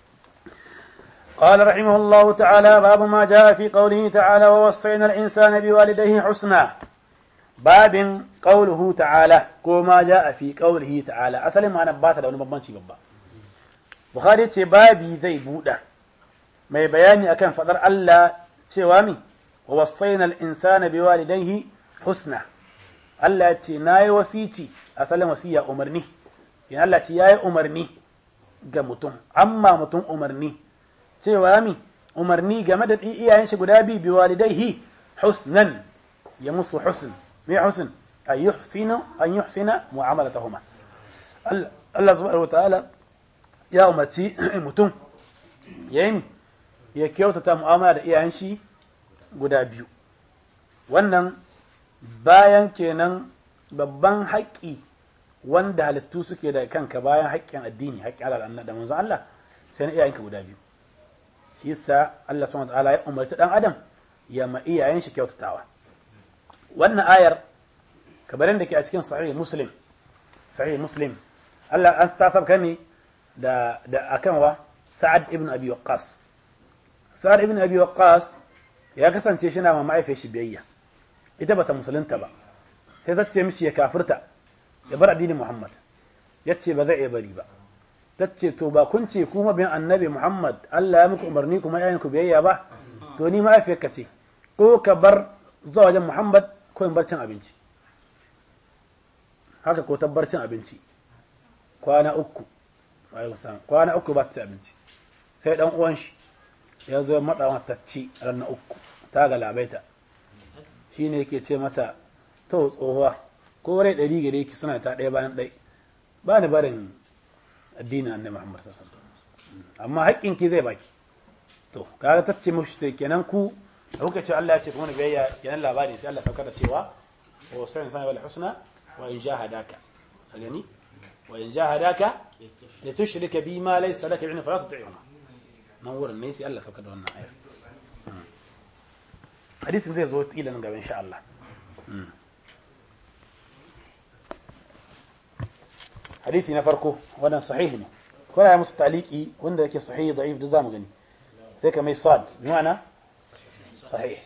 قال رحمه الله تعالى باب ما جاء في قوله تعالى ووصينا الإنسان بوالديه حسنا باب قوله تعالى كما جاء في قوله تعالى أصلا ما نبات لو نبانشي بابا بخاري ce babi zai buɗa mai bayani akan fadar Allah cewa mi wa wasaina al-insana biwalidayhi husna Allah ya ce nayi wasici asalin wasiya umarni yana Allah ce yayi umarni ga mutum amma mutum umarni cewa mi umarni game da iyayen shi guda biyu biwalidayhi husnan ya musu husn me husn an yuhsina an yuhsina mu'amalatahuma Allah subhanahu wataala ya umarci mutum yayin ya kyautata mu'amala da iyayen shi guda biyu wannan bayan kenan babban haƙƙi wanda halittu suke da kanka bayan haƙƙin addini haƙƙin Allah da manzon Allah sai na iyayenka guda biyu shi yasa Allah subhanahu wa ta'ala ya umarci dan adam ya ma iyayen shi kyautatawa wannan ayar kabarin da ke a cikin sahih muslim sahih muslim Allah an ta sabka ne da da akan wa Sa'ad ibn Abi Waqqas Sa'ad ibn Abi Waqqas ya kasance shi na ma ma'aifiyar shi biyayya ita ba ta musulunta ba sai ta ce mishi ya kafirta ya bar addinin Muhammad ya ce ba zai iya bari ba ta ce to ba kun ce kuma bin annabi Muhammad Allah ya muku umarni kuma yayin ku biyayya ba to ni ma'aifiyarka ce ko ka bar zuwa wajen Muhammad ko in bar cin abinci haka ko tabbar cin abinci kwana uku kwana uku ba ta ci abinci sai dan uwan shi ya zo ya maɗa mata ci ranar uku ta galabaita shi ne yake ce mata to tsohuwa ko rai ɗari gare ki suna ta ɗaya bayan ɗai ba ni barin addinin annabi Muhammad sallallahu alaihi wasallam amma haƙƙin ki zai baki to kaga ta ce mushi to kenan ku da kuka ce Allah ya ce kuma biyayya kenan labari sai Allah saukar da cewa wa sa'in sani wal husna wa in jahadaka gani wa in jahadaka la tushrika bi ma laysa laka bi'ilm fala tuti'huma nan wurin ne sai Allah saukar da wannan aya hadisin zai zo kila nan gaba insha Allah hadisi na farko wannan sahihi ne ko ya musu taliki wanda yake sahihi da'if da zamu gani sai kamar sad bima'ana صحيح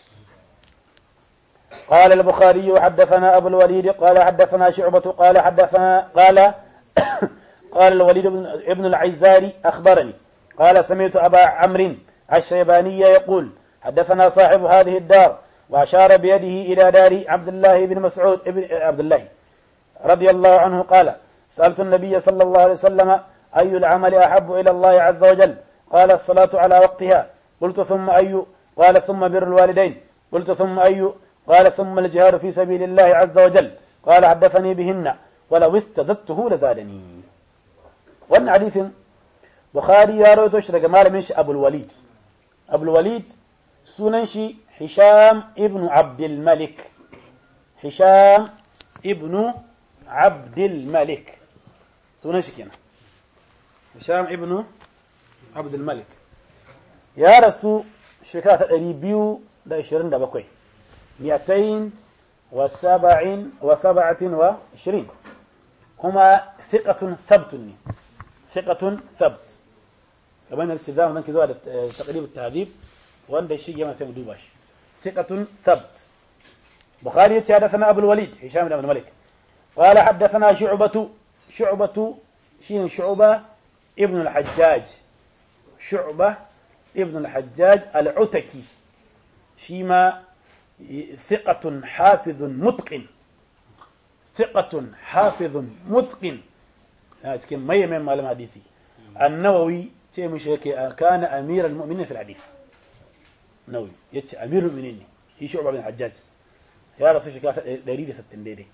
قال البخاري حدثنا أبو الوليد قال حدثنا شعبة قال حدثنا قال قال الوليد بن ابن العيزاري أخبرني قال سمعت أبا عمرو الشيباني يقول حدثنا صاحب هذه الدار وأشار بيده إلى دار عبد الله بن مسعود ابن عبد الله رضي الله عنه قال سألت النبي صلى الله عليه وسلم أي العمل أحب إلى الله عز وجل قال الصلاة على وقتها قلت ثم أي قال ثم بر الوالدين قلت ثم أي قال ثم الجهاد في سبيل الله عز وجل قال حدثني بهن ولو استزدته لزادني وأن حديث بخاري يا رويتو شرق مال منش أبو الوليد أبو الوليد سننشي هشام ابن عبد الملك هشام ابن عبد الملك سننشي كنا هشام ابن عبد الملك يا رسول shekara ta ɗari biyu da ashirin da bakwai miyatain wa saba'in wa saba'atin wa ashirin kuma fiƙatun sabtun ne fiƙatun sabt kamar da za mu zanki zuwa da taqrib tahdhib wanda shi ya sai mu duba shi fiƙatun sabt bukhari yace hadathana abul walid hisham ibn malik قال حدثنا شعبة شعبة شين شعبة ابن الحجاج شعبة ابن الحجاج العتكي شيما ثقة حافظ متقن ثقة حافظ متقن لكن ما يمين معلم حديثي النووي تيم شيكي كان أمير المؤمنين في الحديث نووي يتش أمير المؤمنين هي شعبة بن الحجاج يا رسول شكا دليل ستين ديدي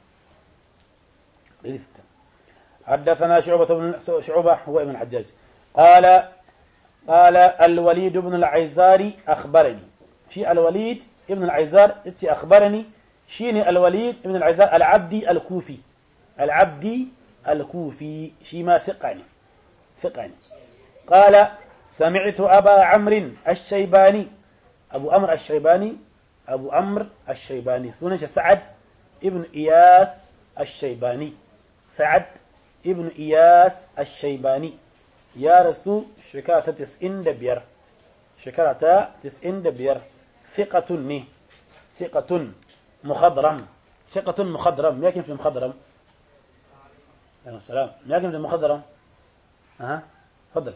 دليل ستين حدثنا شعبة بن شعبة هو ابن الحجاج قال قال الوليد بن العيزاري أخبرني في الوليد ابن العيزار اتي أخبرني شيني الوليد ابن العيزار العبدي الكوفي العبدي الكوفي شيما ثقني ثقني قال سمعت أبا عمرو الشيباني أبو أمر الشيباني أبو أمر الشيباني سنش سعد ابن إياس الشيباني سعد ابن إياس الشيباني ya rasu shekara ta tis'in da biyar shekara ta tis'in da biyar fiƙatun ne fiƙatun muhadram fiƙatun muhadram me yakin fi muhadram alaihi salam me yakin fi muhadram aha fadal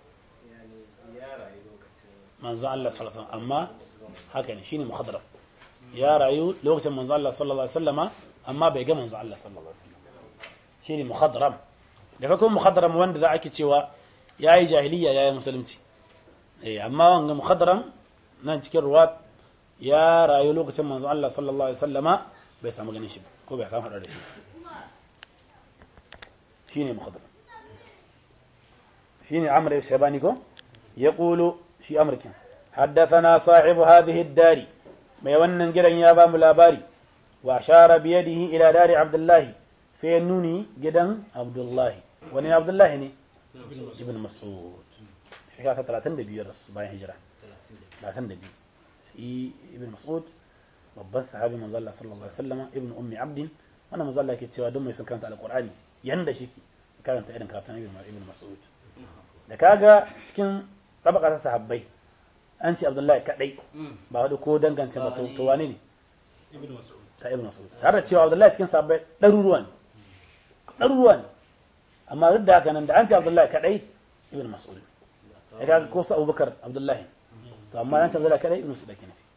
manzo Allah sallallahu alaihi wasallam amma haka ne shine muhadram ya rayu lokacin manzo Allah sallallahu alaihi wasallama amma bai ga manzo Allah sallallahu alaihi wasallam shine muhadram da kuma muhadram wanda da ake cewa ya yi jahiliya ya yi musulunci amma wanga mukhadaram nan cikin ruwa ya rayu lokacin manzo Allah sallallahu alaihi wasallama bai samu ganin shi ko bai samu hada da shi shine mukhadaram shine amr shabani ko yaqulu shi amrkin حدثنا صاحب هذه الدار mai wannan gidan ya ba mu labari wa shara biyadihi ila dari abdullahi sai ya nuni gidan abdullahi wani abdullahi ne ibn mas'ud shekara ta talatin da biyar bayan hijira talatin da biyu shi ibn mas'ud babban sahabi manzo Allah sallallahu alaihi wasallam ibn ummi abdin wannan manzo Allah yake cewa duk mai son karanta alqur'ani yanda shi karanta irin karatun ibn ibn mas'ud da kaga cikin tabaka ta sahabbai an ce abdullahi kadai ba wani ko dangance ba to to wane ne ta ibn mas'ud tare da cewa abdullahi cikin sahabbai ɗaruruwa ne ɗaruruwa ne amma duk da haka nan da an ce abdullahi kadai ibn mas'ud ya kaga ko su abubakar abdullahi to amma an ce abdullahi kadai ibn mas'ud ake nufi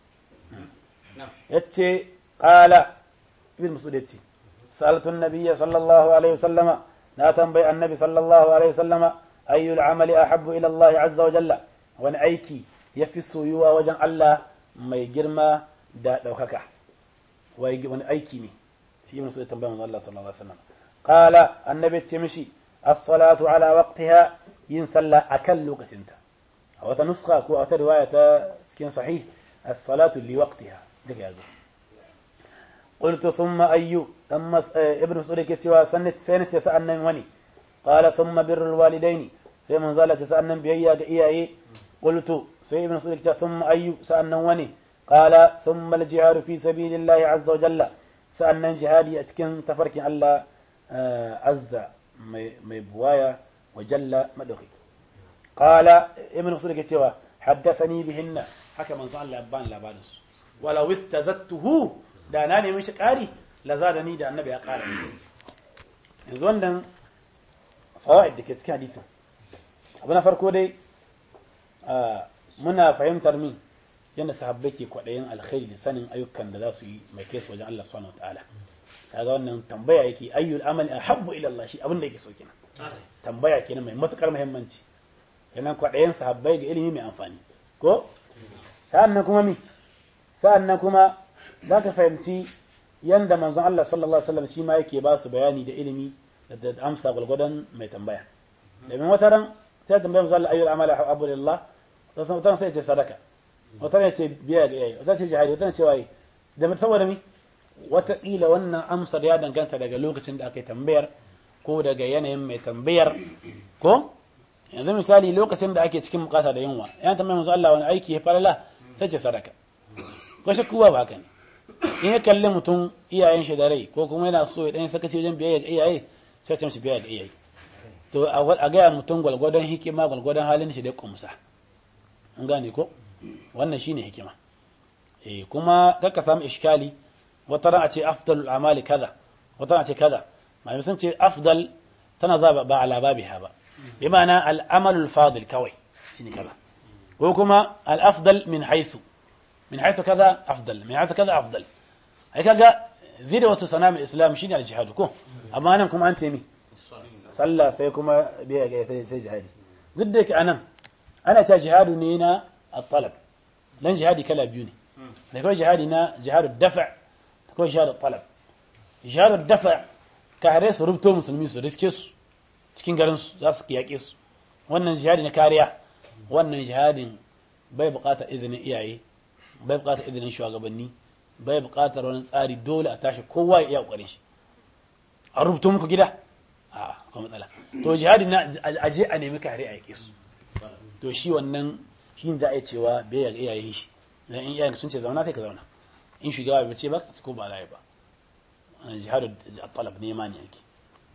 yace qala ibn mas'ud yace sa'altu an-nabiyya sallallahu alaihi wasallama na tambayi annabi sallallahu alaihi wasallama ayyul amali ahabbu ila Allah azza wa jalla wani aiki yafi soyuwa wajen Allah mai girma da daukaka wani aiki ne shi ibn mas'ud tambaya manzo Allah sallallahu alaihi wasallam qala annabi ce mishi as-salatu ala waqtiha yin sallah akan lokacinta a wata nuskha ko a wata riwaya ta cikin sahih as-salatu li waqtiha duka yazo قلت ثم أي ثم ابن مسعود كتوا سنة سنة سألنا وني قال ثم بر الوالدين في من زالت سألنا بيا إياه قلت في ابن مسعود كتوا ثم أي سألنا وني قال ثم الجهاد في سبيل الله عز وجل سألنا جهادي أتكن تفرك الله عز مبوايا وجل مدخي قال ابن مسعود كتوا حدثني بهن حكى من صلى الله أبان لابانس ولو استزدته da na nemi shi ƙari laza da ni da annabi ya ƙara yanzu wannan fawaid da ke cikin hadisin abu na farko dai muna fahimtar min yadda sahabbai ke kwaɗayin alkhairi da sanin ayyukan da za su yi mai kai su wajen Allah subhanahu wataala kaga wannan tambaya yake ayyul amali ahabbu ila Allah shi abin da yake so kenan tambaya kenan mai matukar muhimmanci kenan kwaɗayin sahabbai ga ilimi mai amfani ko sa'annan kuma mi sa'annan kuma za ka fahimci yadda manzon Allah sallallahu Alaihi wasallam shi ma yake ba su bayani da ilimi da amsa gwalgwadon mai tambaya domin wata ran sai tambaya manzon Allah ayyul amala abu lillah wata ran sai ce sadaka wata ran ce biya ga iyaye wata ce jihadi wata ran ce waye da saboda mi wata kila wannan amsar ya danganta daga lokacin da aka yi tambayar ko daga yanayin mai tambayar ko yanzu misali lokacin da ake cikin bukata da yunwa yana tambayar manzon Allah wani aiki ya falala sai ce sadaka ko shakku ba haka ne in ya kalli mutum iyayen shi da rai ko kuma yana so ya dan sakaci wajen biyayya ga iyaye sai ta mishi biyayya ga iyaye to a gaya mutum gwalgwadon hikima gwalgwadon halin shi da kumsa an gane ko wannan shine hikima eh kuma kaka samu iskali wata ran a ce afdalul amali kaza wata ran a ce kaza malamai sun ce afdal tana za ba ala babiha ba bi ma'ana al-amalul fadil kawai shine kaza ko kuma al-afdal min haythu من حيث كذا أفضل من حيث كذا أفضل هي كذا ذروة صنام الإسلام شيني على الجهاد كو أما أنا كم أنت مي صلى سيكم بيا سي جهادي ضدك أنا أنا تا جهاد نينا الطلب لن جهادي كلا بيوني لكن جهادنا جهاد الدفع تكون جهاد الطلب جهاد الدفع كهريس ربطو مسلمين su riske su cikin garin su za su yaƙe su wannan jihadi na kariya wannan jihadin bai buƙatar izinin iyaye bai bukatar izinin shugabanni bai bukatar wani tsari dole a tashi kowa ya iya kokarin shi a rubuto muku gida a akwai matsala to jihadi na aje a nemi kare a yake su to shi wannan shi za a yi cewa bai ya iyaye shi dan in iyayen sun ce zauna sai ka zauna in shugaba bai ce ba ko ba za ba wannan jihadu talab nema ne yake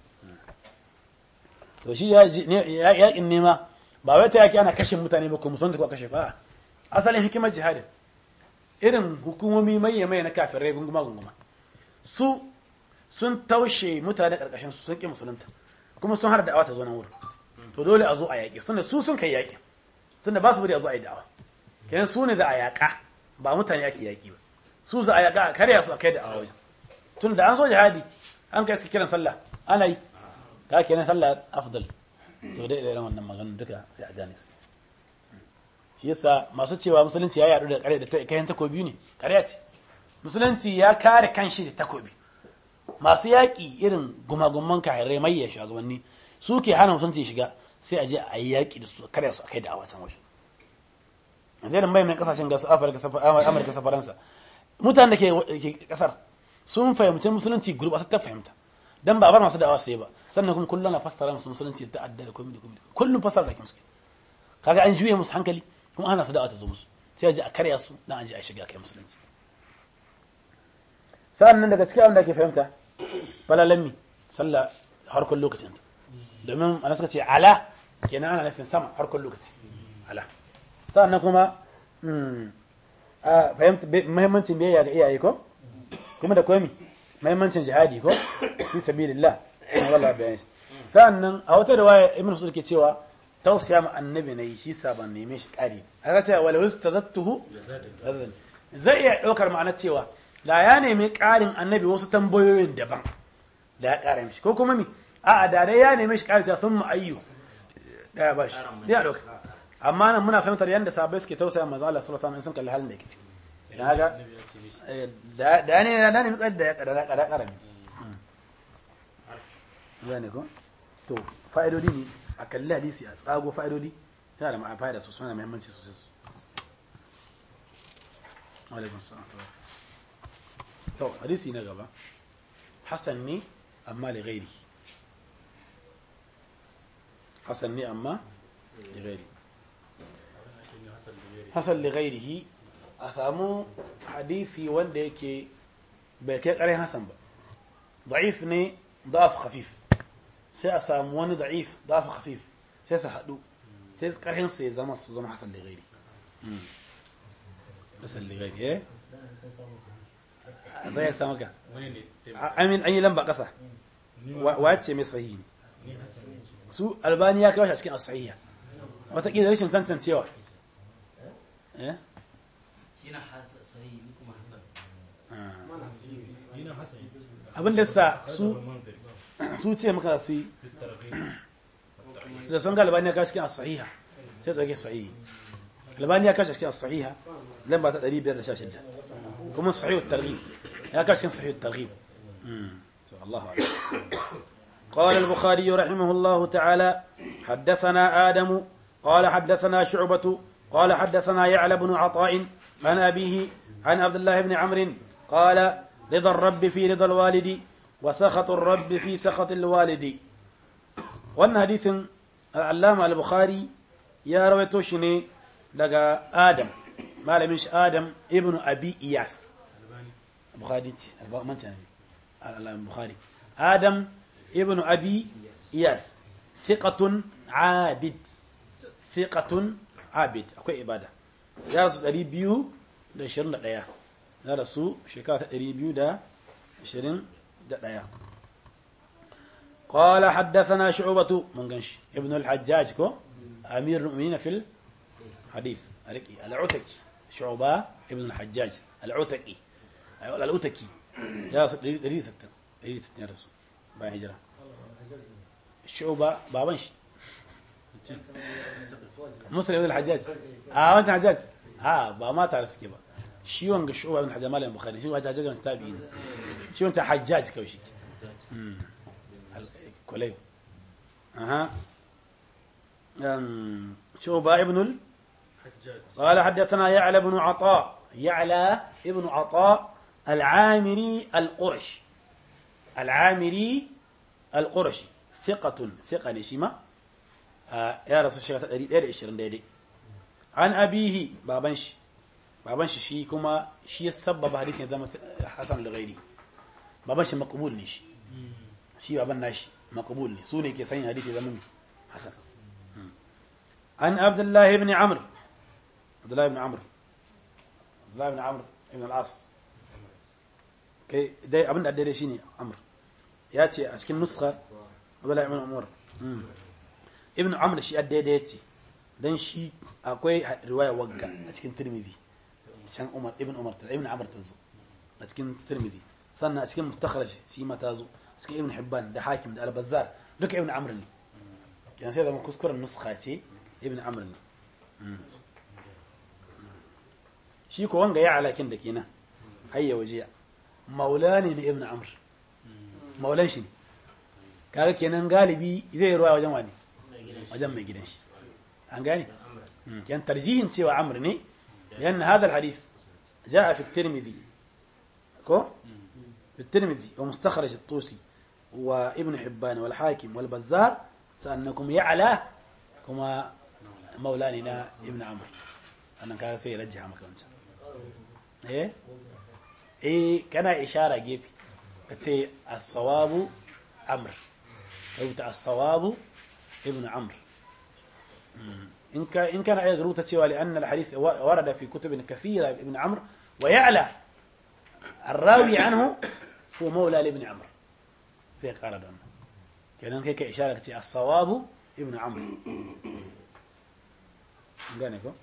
to shi yaƙin nema ba wai ta yaƙi ana kashe mutane ba ko musamman ko kashe ba asalin hikimar jihadin irin hukumomi mai mai na kafirai gunguma gunguma su sun taushe mutane karkashin su sun ƙi musulunta kuma sun hana da'awa ta zo nan wurin to dole a zo a yaƙi tunda su sun kai yaƙi tunda ba su bari a zo a yi da'awa kenan su ne za a yaƙa ba mutane ake yaƙi ba su za a yaƙa a karya su a kai da'awa wajen tunda da an so jihadi an kai su kiran sallah ana yi ka kenan sallah afdal to dai irin wannan maganar duka sai a gane su shi yasa masu cewa musulunci ya yaɗu da kare da kayan takobi ne ƙarya ce musulunci ya kare kanshi da takobi masu yaƙi irin gumagumman kahirai mai ya shugabanni su ke hana musulunci shiga sai a je a yi yaƙi da su kare su a kai da awa can waje yanzu irin mai mai kasashen gasu amurka sa faransa mutanen da ke kasar sun fahimci musulunci gurɓatar ta fahimta dan ba a bar masu da'awa sai ba sannan kuma kullum na fassara musu musulunci da ta'adda da komai da komai kullum fassara da musu kaga an juye musu hankali kuma ana su da'awa ta zo musu sai a ji a karya su dan an ji a shiga kai musulunci sa'annan daga cikin abin da ake fahimta falalan sallah harkar lokacin domin ana suka ce ala kenan ana nufin sama harkar lokaci ala sa'annan kuma a fahimta muhimmancin biyayya ga iyaye ko kuma da komi muhimmancin jihadi ko fi sabilillah kuma wala bayan shi sa'annan a wata riwaya ibnu sulk ke cewa tausiya ma annabi nayi shi sa ban neme shi kari aka ce wala wastazattuhu zai iya daukar ma'anar cewa da ya nemi karin annabi wasu tambayoyin daban da ya kara mishi ko kuma mi a'a da dai ya nemi shi kari ta sun ayyu da ya bashi ya dauka amma nan muna fahimtar yadda sahabbai suke tausaya manzo Allah sallallahu alaihi wasallam sun kalli halin da yake ciki dan haka da ne da ne mutsayar da ya kada kada karami zane ko to fa'idodi ne a kalli hadisi a tsago fa'idodi yana da ma'a fa'ida sosai da muhimmanci sosai alaikum salam to hadisi na gaba hasan ne amma li ghairi hasan ne amma li ghairi hasan li ghairihi a samu hadisi wanda yake bai kai ƙarin hasan ba da'if ne da'af khafif sai a samu wani da'if da'af khafif sai su haɗu sai ƙarhin su ya zama su zama hasan li ghairi hasan li ghairi eh sai ya samu ka amin an yi lamba ƙasa wace mai sahihi ne su albani ya kawo shi a cikin as-sahiha wataƙila rashin tantancewa eh abin da sa su su ce maka su yi su da sun ga albani ya kawo cikin as-sahiha sai tsoke sahihi albani ya kawo cikin as-sahiha lamba ta 516 kuma sahih at-targhib ya kawo cikin sahih at-targhib الله أعلم قال البخاري رحمه الله تعالى حدثنا آدم قال حدثنا شعبة قال حدثنا يعلى بن عطاء عن أبيه عن عبد الله بن عمرو قال رضا الرب في رضا الوالد وسخط الرب في سخط الوالد وأن حديث العلامة البخاري يا رويتوشني لقى آدم ما لم آدم ابن أبي إياس البخاري من البخاري آدم ابن أبي إياس ثقة عابد ثقة عابد أكو إبادة يا رسول الله بيو da shirin da ɗaya na rasu shekara ta ɗari biyu da shirin da ɗaya قال حدثنا شعبة منغنش ابن الحجاج كو أمير المؤمنين في الحديث العتكي شعبة ابن الحجاج العتكي العتكي ya rasu 160 ya rasu bayan hijira shuba baban shi musul ibn al-hajjaj a wancan hajjaj a ba ma tare suke ba shi wanga shuba ibn hajjaj malamin bukhari shi wancan hajjaj wancan tabi'in shi wancan hajjaj kawai shi kulay aha شوبة ابن ال... قال حدثنا يعلى بن عطاء يعلى ابن عطاء العامري القرش العامري القرشي ثقة ثقة نشيمة آه يا رسول الله تقريب إير إشرين ديدي عن أبيه بابنش بابنش شي كما شي السبب حديث زم حسن لغيري بابنش مقبول نشي شي بابن ناشي مقبول ني سوني كي سين حديث زم حسن عن عبد الله بن عمرو عبد الله بن عمرو عبد الله بن عمرو بن العاص kai dai abin da daidai shine amr ya ce a cikin nuska abdullahi ibn umar ibn amr shi daidai yace dan shi akwai riwaya wagga a cikin tirmidhi can umar ibn umar ta ibn amr tazo a cikin tirmidhi sannan a cikin mustakhraj shi ma tazo cikin ibn hibban da hakim da al-bazzar duka ibn amr ne kenan sai da kuskuren nuska ce ibn amr ne shi ko wanga ya alakin da kenan hayya wajiya maula ne na ibn amr maulan shi ne kaga kenan galibi zai ruwa wajen wani wajen mai gidan shi an gane كان ترجيح سوى عمرو ني لأن هذا الحديث جاء في الترمذي كو في الترمذي ومستخرج الطوسي wa ibn hibban wal hakim wal bazzar sannan kuma ya'la kuma maula ne na ibn amr annan kaga sai ya rajjaha maka wancan eh eh kana ishara gefe kace as-sawabu amr rubuta as-sawabu ibn amr in ka in kana iya rubuta cewa li anna al-hadith warada fi kutub kathira ibn amr wa ya'la الراوي عنه هو مولى لابن عمرو sai kara da wannan kenan kai ka ishara ka ce as-sawabu ibn amr gane ko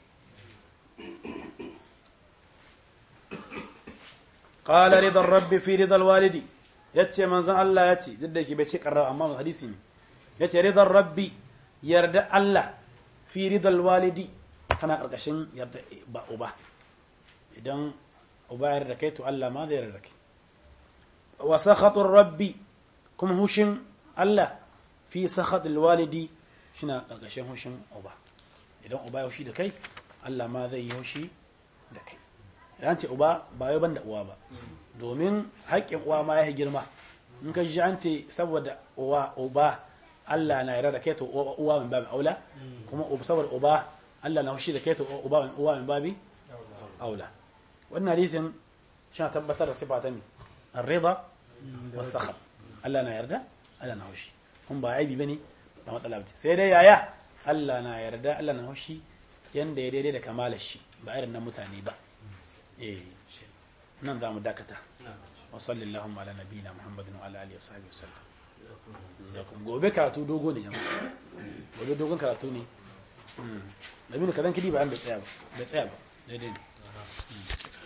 qala ridar rabbi fi ridal walidi yace manzon Allah yace duk da shi bai ce karra amma hadisi ne yace ridar rabbi yarda Allah fi ridal walidi kana karkashin yarda ba uba idan uba yarda kai to Allah ma zai yarda kai wa sakhatur rabbi kuma hushin Allah fi sakhatul walidi shina karkashin hushin uba idan uba ya hushi da kai Allah ma zai yi hushi da kai idan ce uba ba yau ban da uwa ba domin haƙƙin uwa ma ya girma in ka ji an ce saboda uwa uba Allah na yarda da kai to uwa min babi aula kuma saboda uba Allah na hushi da kai to uba uwa min babi aula wannan hadisin shi tabbatar da sifa ta ne ar-ridha was-sakhat Allah na yarda Allah na hushi kun ba aibi bane ba matsala bace sai dai yaya Allah na yarda Allah na hushi yanda ya daidai da kamalar shi ba irin na mutane ba eh nan za mu dakata wa sallallahu ala nabiyina muhammadin wa ala alihi wa sahbihi wasallam jazakum gobe karatu dogo ne jama'a gobe dogon karatu ne Labinu kadan kidi ba an bai tsaya ba bai tsaya ba daidai ne